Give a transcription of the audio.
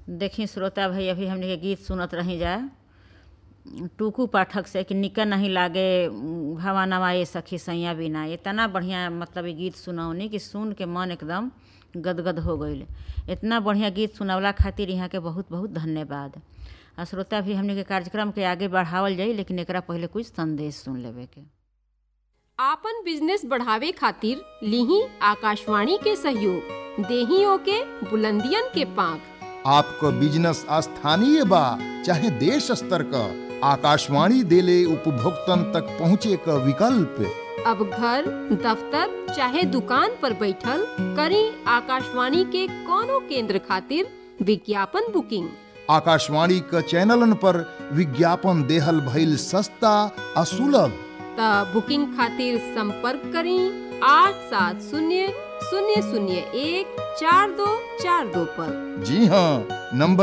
देखी श्रोता भाई अभी हमने के गीत सुनत रही जा टूकू पाठक से कि निका नहीं लागे भवानवा ये सखी सैया बिना इतना बढ़िया मतलब ये गीत सुनौनी कि सुन के मन एकदम गदगद हो गईल इतना बढ़िया गीत सुनवला खातिर यहाँ के बहुत बहुत धन्यवाद आ श्रोता भी हमने के कार्यक्रम के आगे बढ़ावल जाई लेकिन एकरा पहले कुछ संदेश सुन लेवे के आपन बिजनेस बढ़ावे खातिर लीही आकाशवाणी के सहयोग देही ओके बुलंदियन के पांख आपको बिजनेस स्थानीय बा चाहे देश स्तर का आकाशवाणी देले उपभोक्तन तक पहुँचे का विकल्प अब घर दफ्तर चाहे दुकान पर बैठल करी आकाशवाणी के कोनो केंद्र खातिर विज्ञापन बुकिंग आकाशवाणी का चैनलन पर विज्ञापन देहल भइल सस्ता आ सुलभ त बुकिंग खातिर संपर्क करी आठ सात शून्य शून्य शून्य एक चार दो चार दो पर जी हाँ नंबर